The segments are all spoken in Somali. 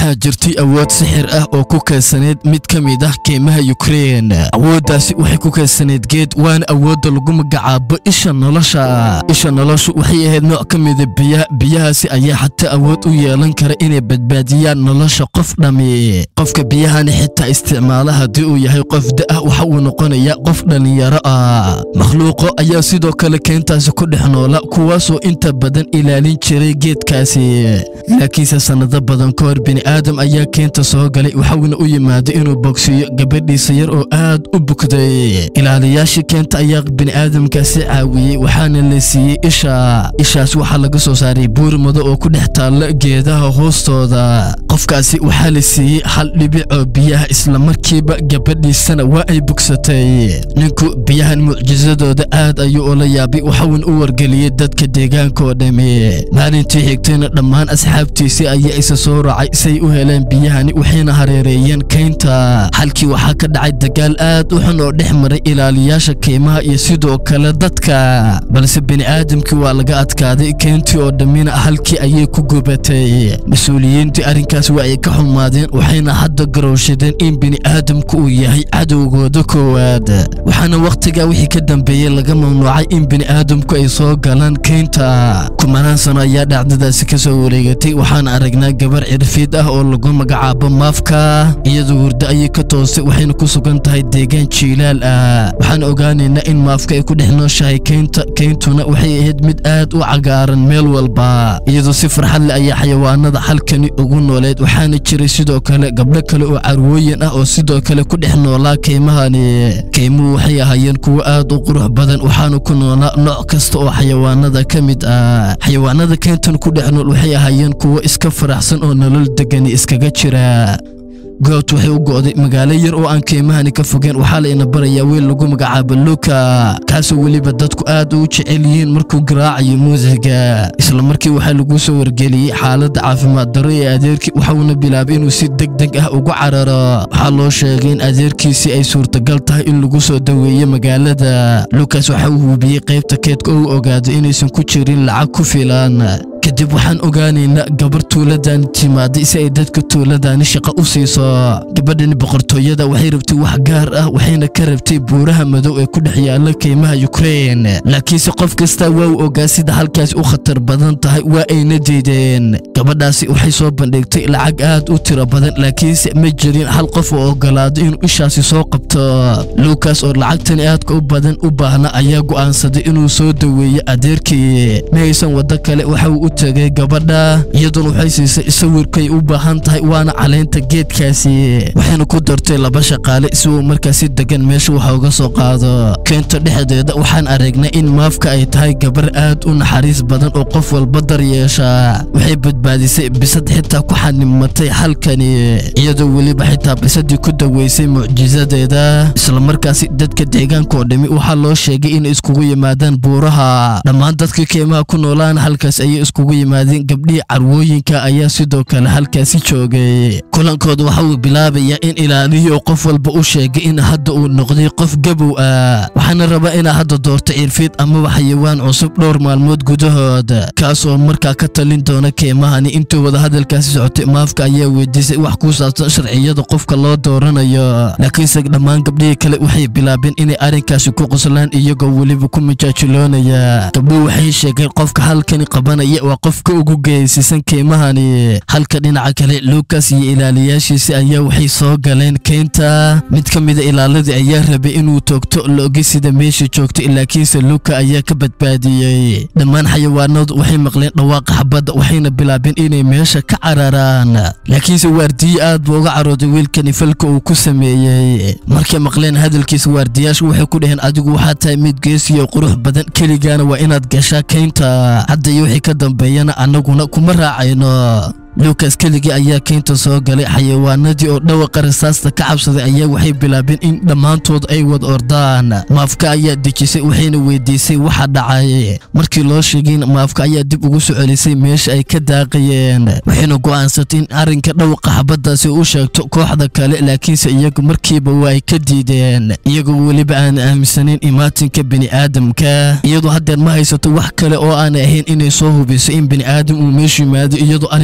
waxaa jirtay awood sixir ah oo ku kaydsaneyd mid ka mid ah keymaha yukrein awooddaasi waxay ku kaydsaneyd geed waana awoodda lagu magacaabo isha nolosha isha noloshu waxay ahayd nooc ka mida biyaha biyahaasi ayaa xataa awood u yeelan kara inay badbaadiyaan nolosha qof dhammi qofka biyahani xitaa isticmaala haddii uu yahay qof da'ah waxa uu noqonayaa qof dhallinyaro ah makhluuqo ayaa sidoo kale keentaasi ku dhex noola kuwaasoo inta badan ilaalin jiray geedkaasi laakiinse sannado badan ka hor bini'aadam ayaa keenta soo galay waxauna u yimaaday inuu bogsiiyo gabadhiisa yar oo aad u bugday ilaaliyaashii keenta ayaa bini'aadamkaasi caawiyey waxaana la siiyey isha ishaas waxaa laga soo saaray buur mado oo ku dhex taalla geedaha hoostooda qofkaasi waxaa la siiyey hal dhibic oo biyaha islamarkiiba gabadhiisana waa ay bugsatay ninku biyahan mucjisadooda aad ayuu ula yaabay waxauna u wargeliyey dadka deegaanka oo dhammi maalintii xigtayna dhammaan asxaabtiisii ayaa isa soo raacay say u heleen biyahani waxayna hareereeyeen kaynta halkii waxaa ka dhacay dagaal aad u xun oo dhex maray ilaaliyaasha keymaha iyo sidoo kale dadka balse bini'aadamkii waa laga adkaaday keyntii oo dhammina halkii ayay ku gubatay mas-uuliyiintii arrinkaas waa ay ka xumaadeen waxayna hadda garowshadeen in bini'aadamku uu yahay cadowgooda koowaad waxaana wakhtigaa wixii ka dambeeyey laga mamnuucay in bini'aadamku ay soo galaan keynta kumanaan sano ayaa dhacdadaasi ka soo wareegatay waxaana aragnaa gabar cirfiid ah oo lagu magacaabo maafka iyadoo hurdo ayay ka toostay waxayna ku sugan tahay deegaan jiilaal ah waxaan ogaanaynaa in maafka ay ku dhex nooshahay keynta keyntuna waxay ahayd mid aad u cagaaran meel walba iyadoo si farxad leh ayaa xayawaanada halkani ugu nooleed waxaana jiray sidoo kale gabdho kale oo carwooyin ah oo sidoo kale ku dhex noolaa keymahani keymuhu waxay ahaayeen kuwo aad u qurux badan waxaana ku noolaa nooc kasta oo xayawaanada ka mid ah xayawaanada keyntan ku dhex nool waxay ahaayeen kuwo iska faraxsan oo nolol degani iskaga jira goobta waxay u go'day magaalo yar oo aan keymahani ka fogeen waxaa layna barayaa wiil lagu magacaabo luka kaasoo weliba dadku aad u jecel yihiin markuu garaacayo muusiga isla markii waxaa lagu soo wargeliyey xaaladda caafimaad darro ee adeerkii waxauna bilaabay inuu si deg deg ah ugu cararo waxaa loo sheegay in adeerkiisii ay suurtagal tahay in lagu soo daweeyo magaalada lukas waxa uu hubiyey qaybta keedka oo u ogaaday inaysan ku jirin lacag ku filan kadib waxaan ogaanaynaa gabar tuuladani timaaday si ay dadka tuuladani shaqo u siiso gabadhani boqortooyada waxay rabtay wax gaar ah waxayna ka rabtay buuraha madow ee ku dhex yaalla keymaha yukrein laakiinse qof kasta waa uu ogaa sida halkaas u khatar badan tahay waa ayna diideen gabadhaasi waxay soo bandhigtay lacag aad u tiro badan laakiinse ma jirin hal qof oo ogolaado inuu ishaasi soo qabto lukas oo lacagtani aadka u badan u baahna ayaa go'aansaday inuu soo daweeyo adeerkii ma haysan waddo kale waxa uu u tegay gabadha iyaduna waxay siisay sawirkay u baahan tahay waana caleynta geedkaasi waxayna ku dartay laba shaqaale si uu markaasi degan meesha waxa uga soo qaado keenta dhexdeeda waxaan aragnay in maafka ay tahay gabar aad u naxariis badan oo qof walba daryeesha waxay badbaadisay bisad xitaa ku xanimatay halkani iyadoo weliba xitaa bisadii ku daweysay mucjisadeeda islamarkaasi dadka deegaanka oo dhami waxaa loo sheegay inay iskugu yimaadaan buuraha dhammaan dadka keymaha ku noolaan halkaas ayay iskugu yimaadeen gabdhihii carwooyinka ayaa sidoo kale halkaasi joogay kulankooda waxa uu bilaabayaa in ilaalihii oo qof walba u sheegay in hadda uu noqday qof gabow ah waxaana rabaa inaa hadda doorto cirfiid amaba xayawaan cusub dhowr maalmood gudahood kaas oo markaa ka talin doona keemahani intuu wada hadalkaasi socotay maafka ayaa weydiisay wax ku saabsan sharciyada qofka loo dooranayo laakiinse dhammaan gabdhihii kale waxay bilaabeen inay arrinkaasi ku qoslaan iyagoo weliba ku majaajiloonaya gabdhuhu waxay sheegeen qofka halkani qabanaya waa qofka ugu geesisan keemahani halka dhinaca kale lukas iyo ilaaliyaashiisi ayaa waxay soo galeen keynta mid ka mida ilaaladii ayaa rabay inuu toogto loogi sida meesha joogtay laakiinse luka ayaa ka badbaadiyey dhammaan xayawaanadu waxay maqleen dhawaaqa xabadda waxayna bilaabeen inay meesha ka cararaan laakiinse waardiye aad buu uga carooday wiilkani falka uu ku sameeyey markay maqleen hadalkiisa waardiyaashu waxay ku dhaheen adigu waxaa tahay mid geesiyo qurux badan keligaana waa inaad gashaa keynta hadda iyo wixii ka dambeeyana annaguna kuma raacayno lukas keligii ayaa keynta soo galay xayawaanadii oo dhawaqa rasaasta ka cabsaday ayaa waxay bilaabeen in dhammaantood ay wad ordaan maafka ayaa dejisay waxayna weydiisay waxa dhacay markii loo sheegayn maafka ayaa dib ugu soo celisay meesha ay ka daaqayeen waxayna go'aansatay in arrinka dhawaqa xabaddaasi u sheegto kooxda kale laakiinse iyagu markiiba waa ay ka diideen iyagoo weliba aan aaminsanayn imaatinka bini'aadamka iyadoo haddeer ma haysato wax kale oo aanay ahayn inay soo hubiso in bini'aadam uu meeshu yimaado iyadoo arrinkan waa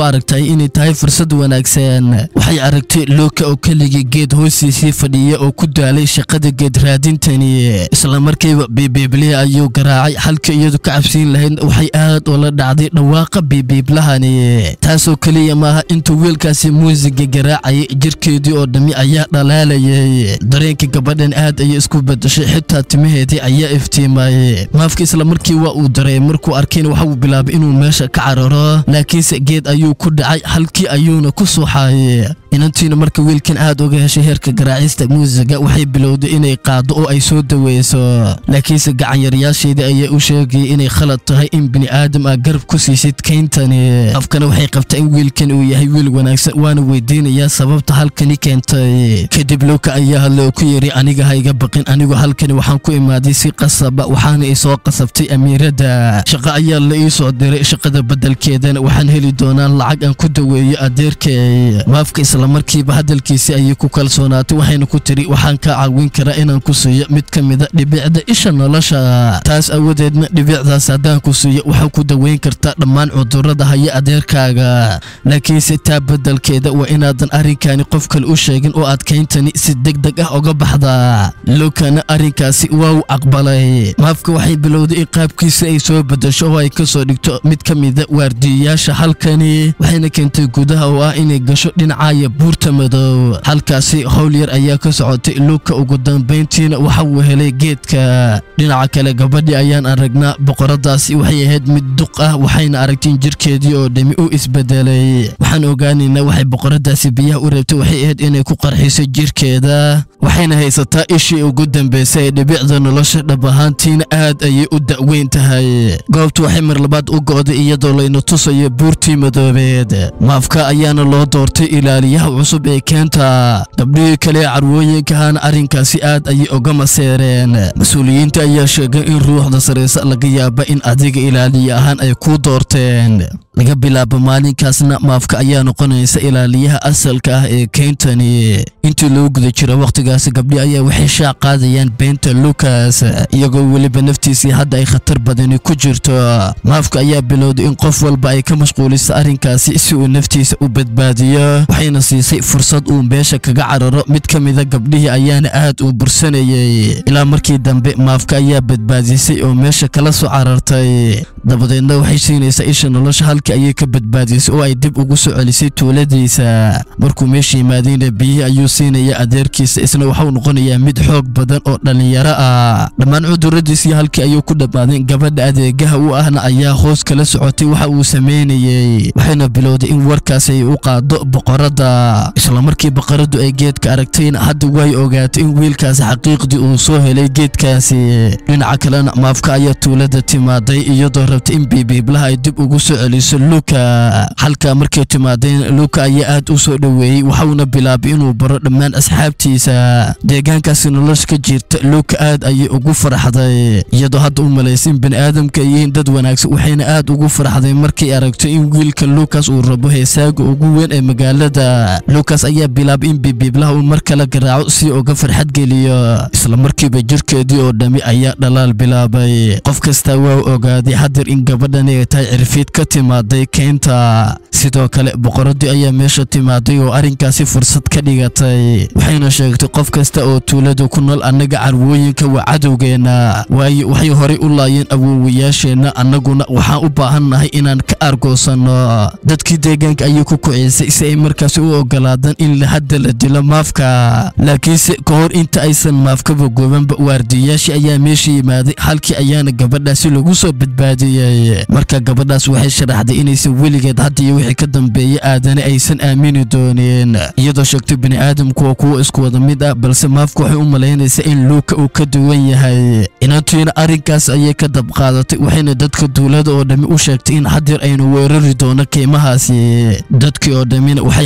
aragtay inay tahay fursad wanaagsan waxay aragtay looka oo keligii geed hoostiisii fadhiya oo ku daalay shaqada geed raadintani isla markiiba biibiiblihi ayuu garaacay halka iyadu ka cabsiin lahayd waxay aad ula dhacday dhawaaqa biibiiblahani taasoo keliya maaha intuu wiilkaasi muusiga garaacayay jirkeedii oo dhammi ayaa dhalaalayay dareenka gabadhan aad ayay isku bedashay xitaa timaheedii ayaa iftiimayay maafka isla markii waa uu dareey markuu arkayna waxa uu bilaabay inuu meesha ka cararo laakiinse geed ayuu ku dhacay halkii ayuuna ku suuxaayay inantiina marka wiilkan aad uga heshay heerka garaacista muusiga waxay bilowday inay qaado oo ay soo daweyso laakiinse gacanyareyaasheedii ayaa u sheegayay inay khalad tahay in bini aadam ah garab ku siisid kayntani afkana waxay qabtaa in wiilkan uu yahay wiil wanaagsan waana weydiinayaa sababta halkani keentay kadib lowka ayaa hadle oo ku yidhi aniga ha iga baqin anigu halkani waxaan ku imaaday si qasaba waxaana i soo qasabtay amiiradda shaqo ayaa la ii soo diray shaqada beddelkeedana waxaan heli doonaa lacag aan ku daweeyo adeerkay maafka islamarkiiba hadalkiisii ayay ku kalsoonaatay waxayna ku tiri waxaan kaa caawin karaa inaan ku siiyo mid ka mida dhibicda isha nolosha taas awadeedna dhibicdaas haddaan ku siiyo waxaa ku daweyn kartaa dhammaan cudurrada haya adeerkaaga laakiinse taa beddelkeeda waa inaadan arrinkani qof kale u sheegin oo adkayntani si deg deg ah oga baxda lukana arrinkaasi waa uu aqbalay maafka waxay bilowday in qaabkiisa ay soo beddesho oo ay ka soo dhigto mid ka mida waardiyayaasha halkani waxayna keentay gudaha oo ah inay gasho dhinacaya buurta madow halkaasi howl yar ayaa ka socotay luka ugu dambayntiina waxa uu helay geedka dhinaca kale gabadhii ayaan aragnaa boqoradaasi waxay ahayd mid duq ah waxayna aragtiin jirkeedii oo dhami u isbedelay waxaan ogaanaynaa waxay boqoradaasi biyaha u reebtay waxay ahayd inay ku qarxiso jirkeeda waxayna haysataa ishii ugu dambaysay ee dhibicda nolosha dhab ahaantiina aad ayay u da'weyn tahay goobtu waxay mar labaad u go'day iyadoo layna tusayo buurtii madoobeed maafka ayaana loo doortay ilaaliyaha cusub ee keenta gabdhihii kale ee carwooyinkahana arrinkaasi aad ayay uga maseereen mas-uuliyiinta ayaa sheegay in ruuxda saraysa laga yaaba in adiga ilaaliye ahaan ay kuu doorteen laga bilaabo maalinkaasna maafka ayaa noqonaysa ilaaliyaha asalka ah ee keyntani intii loo guda jira wakhtigaasi gabdhi ayaa waxay shaac qaadayaan beenta lukas iyagoo weliba naftiisii hadda ay khatar badani ku jirto maafka ayaa bilowday in qof walba ay ka mashquuliso arrinkaasi si uu naftiisa u badbaadiyo waxayna siisay fursad uu meesha kaga cararo mid ka mida gabdhihii ayaana aad u bursanayay ilaa markii dambe maafka ayaa badbaadisay oo meesha kala soo carartay dabadeedna waxay siinaysaa isha nolosha halkii ayay ka badbaadisay oo ay dib ugu soo celisay tuuladiisa markuu meesha yimaadayna biyihii ayuu siinaya adeerkiisa isna waxau noqonayaa mid xoog badan oo dhallinyaro ah dhammaan cuduradiisii halkii ayuu ku dhammaadeen gabadha adeegaha u ahna ayaa hoos kala socotay waxa uu sameynayey waxayna bilowday in warkaas ay u qaado boqoradda islamarkii boqoradu ay geedka aragtayna hadda way ogaatay in wiilkaasi xaqiiqdii uu soo helay geedkaasi dhinaca kalena maafka ayaa tuulada timaaday iyadoo rabtay in biibiiblaha ay dib ugu soo celiso luka halkaa markay timaadeen luka ayaa aad u soo dhoweeyey waxauna bilaabay inuu baro dhammaan asxaabtiisa deegaankaasi nolosha ka jirta luka aad ayay ugu farxday iyadoo hadda u malaysay in bani'aadamka ay yihiin dad wanaagsan waxayna aad ugu farxday markay aragto in wiilka lukas uu rabo heesaaga ugu weyn ee magaalada lukas ayaa bilaabay in biibiiblaha uu mar kale garaaco si uga farxad geliyo isla markiiba jirkeedii oo dhammi ayaa dhalaal bilaabay qof kastaa waa ogaaday hadeer in gabadhani ay tahay cirfiid ka timaaday keynta sidoo kale boqoradii ayaa meesha timaaday oo arrinkaasi fursad ka dhigatay waxayna sheegtay qof kasta oo tuulada ku nool annaga carwooyinka waa cadowgeenna waayo waxay horay u laayeen awoowayaasheenna annaguna waxaan u baahannahay inaan ka argoosanno dadkii deegaanka ayay ku kucisay si ay markaasi u ogolaadaan in hadda la dilo maafka laakiinse ka hor inta aysan maafkaba goobanba waardiyayaashii ayaa meesha yimaaday halkii ayaana gabadhaasi lagu soo badbaadiyey marka gabadhaas waxay sharaxday inaysan weligeed hadda iyo wixii ka dambeeya aadana aysan aamini doonin iyadoo sheegtay bini'aadamku waa kuwo isku wada mid ah balse maafka waxay u malaynaysaa in luuka uu ka duwan yahay inantiina arrinkaas ayay ka dabqaadatay waxayna dadka duulada oo dhammi u sheegtay in hadeer aynu weerari doono keymahaasi dadkii oo dhammina waxay hadda u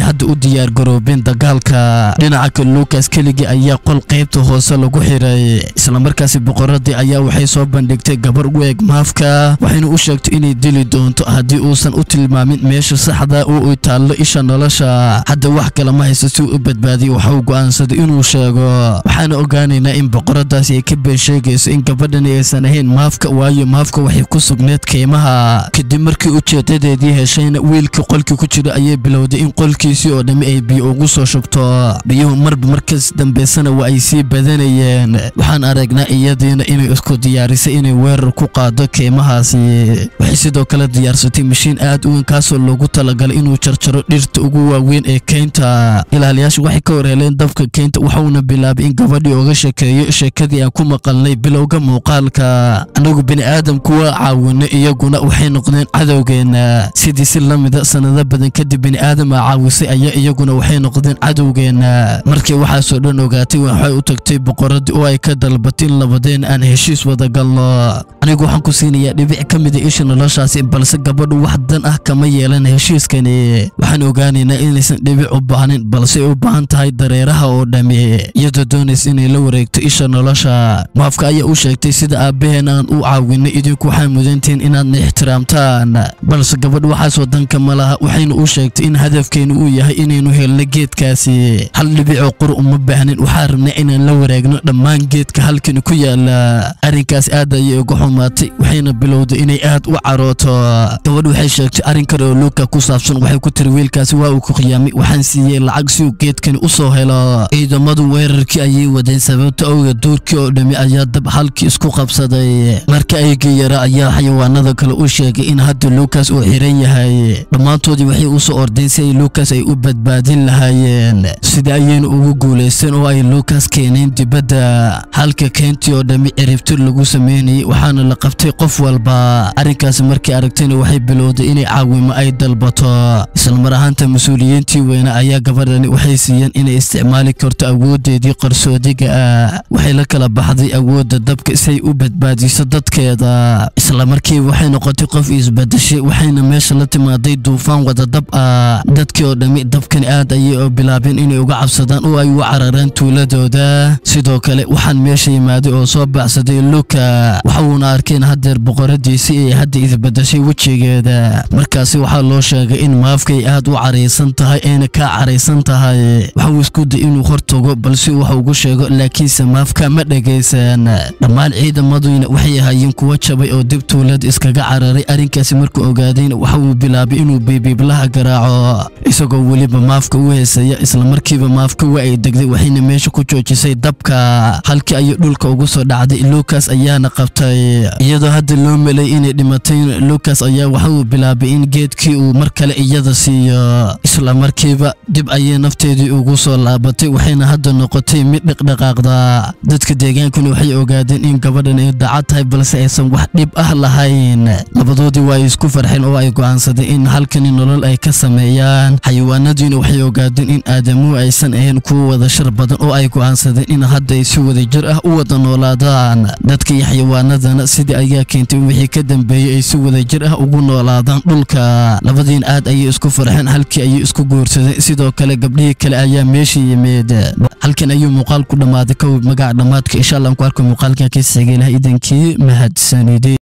diyaargaroobeen dagaalka dhinaca kale lukas keligii ayaa qol qaybta hoose lagu xiray islamarkaasi boqoradii ayaa waxay soo bandhigtay gabar u eg maafka waxayna u sheegtay inay dili doonto haddii uusan u tilmaamin meesha saxda oo ay taallo isha nolosha hadda wax kale ma haysto si uu u badbaadiyo waxa uu go'aansaday inuu sheego waxaana ogaanaynaa in boqoradaasi ay ka been sheegayso in gabadhani aysan ahayn maafka waayo maafka waxay ku sugneed keymaha kadib markii ujeedadeedii heshayna wiilkii qolkii ku jira ayay bilowday in qolkiisii oo dhammi ay biyo ugu soo shubto biyuhu marba markas dambaysana waa ay sii badanayeen waxaan aragnaa iyadiina inay isku diyaarisay inay weerar ku qaado keymahaasi waxay sidoo kale diyaarsatay mashiin aad u weyn kaasoo loogu talagalay inuu jarjaro dhirta ugu waaweyn ee keynta ilaaliyaashu waxay ka warheeleen dabka keynta waxauna bilaabay in gabadhii oga sheekeeyo sheekadii aan ku maqalnay bilowga muuqaalka anagu bini aadamku waa caawinay iyaguna waxay noqdeen cadowgeenna sidii si la mida sanado badan kadib bini aadam a caawisay ayaa iyaguna waxay noqdeen cadowgeenna markii waxaasoo dhan ogaatay waxay u tagtay boqoradii oo ay ka dalbatay in labadeen aan heshiis wada galno anigu waxaan ku siinayaa dhibic ka mida isha noloshaasi balse gabadhu wax dan ah kama yeelan heshiiskani waxaan ogaanaynaa inaysan dhibic u baahnin balse ay u baahan tahay dareeraha oo dhammi iyadoo doonaysa inay la wareegto isha nolosha maafka ayaa u sheegtay sida aabbaheen aan u caawinay idinku waxaa mudantihiin inaadna ixtiraamtaan balse gabadh waxaas wadanka ma laha waxayna u sheegtay in hadafkeenu uu yahay inaynu helno geedkaasi hal dhibicoo qur uma baahnin waxaa rabnay inaan la wareegno dhammaan geedka halkani ku yaala arrinkaas aad ayay uga xumaatay waxayna bilowday inay aad u carooto gabadh waxay sheegtay arrin kale oo luuka ku saabsan waxay ku tiri wiilkaasi waa uu ku khiyaamay waxaan siiyey lacag si uu geedkani u soo helo ciidamadu weerarkii ayay wadeen sababta owga duurkii oo dhammi ayaa dab halkii isku qabsaday marka aygii yara ayaa xayawaanada kale u sheegay in hadda luukas uu xiran yahay dhammaantoodii waxay u soo ordeen si ay luukas ay u badbaadin lahaayeen sida ayayna ugu guulaysteen oo ay luukas keeneen dibadda halka keentii oo dhammi ciribtir lagu sameynayay waxaana la qabtay qof walba arrinkaasi markay aragtayna waxay bilowday inay caawimo ay dalbato islamar ahaanta mas-uuliyiintii weyne ayaa gabadhani waxay siiyeen inay isticmaali karto awooddeedii qarsoodiga ah waxay la kala baxday awoodda dabka si ay u badbaadiso dadkeeda isla markiiba waxay noqotay qof isbadashay waxayna meesha la timaaday duufaan wada dab ah dadkii oo dhammi dabkani aad ayay oo bilaabeen inay uga cabsadaan oo ay u cararaan tuuladooda sidoo kale waxaan meesha yimaaday oo soo baxsaday luka waxauuna arkeen haddeer boqoradiisii ay hadda isbadashay wejigeeda markaasi waxaa loo sheegay in maafkay aad u caraysan tahay ayna kaa caraysan tahay waxauu isku day inuu hortago balse wax ugu sheego laakiinse maafka ma dhegaysan dhammaan ciidamaduyna waxay ahaayeen kuwa jabay oo dib tuulada iskaga cararay arrinkaasi markuu ogaadayna waxa uu bilaabay inuu biibiiblaha garaaco isagoo weliba maafka u heesaya islamarkiiba maafka waa ay degday waxayna meesha ku joojisay dabka halkii ayay dhulka ugu soo dhacday lukas ayaana qabtay iyadoo hadda loo melay inay dhimatay lukas ayaa waxa uu bilaabay in geedkii uu mar kale iyada siiyo isla markiiba dib ayay nafteedii ugu soo laabatay waxayna hadda noqotay mid dhaqdhaqaaqda dadka deegaankuna waxay ogaadeen in gabadhan ay dacad tahay balse aysan wax dhib ah lahayn labadoodii waa ay isku farxeen oo ay go'aansadeen in halkani nolol ay ka sameeyaan xayawaanadiina waxay ogaadeen in aadamuhu aysan ahayn kuwa wada shar badan oo ay go'aansadeen in hadda ay si wada jir ah u wada noolaadaan dadka iyo xayawaanadana sidii ayaa keentay wixii ka dambeeyey ay si wada jir ah ugu noolaadaan dhulka labadiin aad ayay isku farxeen halkii ayay isku guursadeen sidoo kale gabdhihii kale ayaa meesha yimid halkan ayuu muuqaal ku dhammaaday kow magaca dhammaadka insha allah aan ku arko muuqaalkan ka sigay laha idankii mahadsanideen